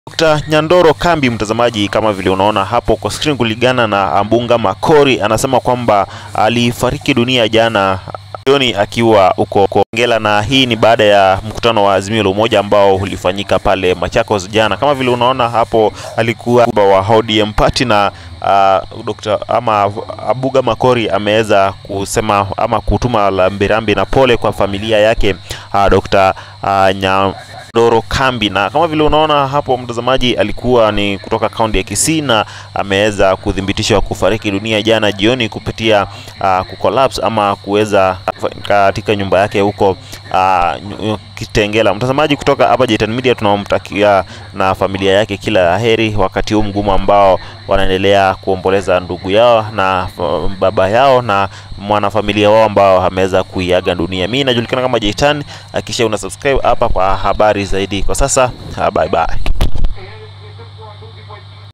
Dr. Nyandoro Kambi, mtazamaji, kama vile unaona hapo kwa screen, kulingana na Ambunga Makori, anasema kwamba alifariki dunia jana jioni akiwa uko Kongela, na hii ni baada ya mkutano wa Azimio la Umoja ambao ulifanyika pale Machakos jana. Kama vile unaona hapo, alikuwa wa ODM party na uh, Dr. ama Abuga Makori ameweza kusema ama kutuma rambirambi na pole kwa familia yake uh, Dr. uh, Nyandoro Kambi, na kama vile unaona hapo mtazamaji, alikuwa ni kutoka kaunti ya Kisii na ameweza kuthibitishwa kufariki dunia jana jioni kupitia uh, kucollapse ama kuweza katika nyumba yake huko uh, Kitengela. Mtazamaji, kutoka hapa Jitan Media tunamtakia na familia yake kila la heri wakati huu mgumu ambao wanaendelea kuomboleza ndugu yao na uh, baba yao na mwanafamilia wao ambao ameweza kuiaga dunia. Mimi najulikana kama Jitan, hakikisha una subscribe hapa kwa habari zaidi. Kwa sasa, bye bye.